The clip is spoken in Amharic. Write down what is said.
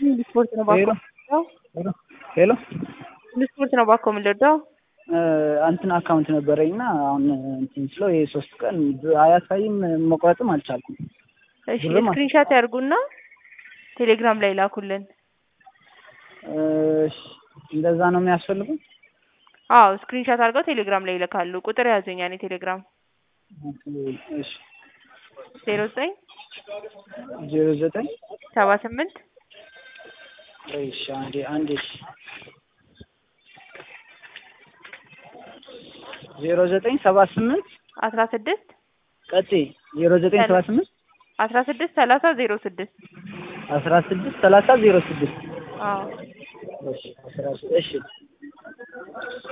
ስፖርት ነው ባኮ ሄሎ ሄሎ ስፖርት ነው ባኮ የምንለዳው እንትን አካውንት ነበረኝ እና አሁን እንትን ስለው ይሄ ሶስት ቀን አያሳይም መቁረጥም አልቻልኩም። እሺ ብርም ስክሪንሻት ያርጉና ቴሌግራም ላይ ላኩልን። እሺ እንደዛ ነው የሚያስፈልጉ? አዎ ስክሪንሻት አድርገው ቴሌግራም ላይ ይልካሉ። ቁጥር ያዙኝ ያኔ ቴሌግራም እሺ ዜሮ ዘጠኝ ዜሮ ዘጠኝ ሰባ ስምንት እሺ አንዴ አንዴ እሺ ዜሮ ዘጠኝ ሰባ ስምንት አስራ ስድስት ቀጤ ዜሮ ዘጠኝ ሰባ ስምንት አስራ ስድስት ሰላሳ ዜሮ ስድስት አስራ ስድስት ሰላሳ ዜሮ ስድስት አዎ እሺ አስራ እሺ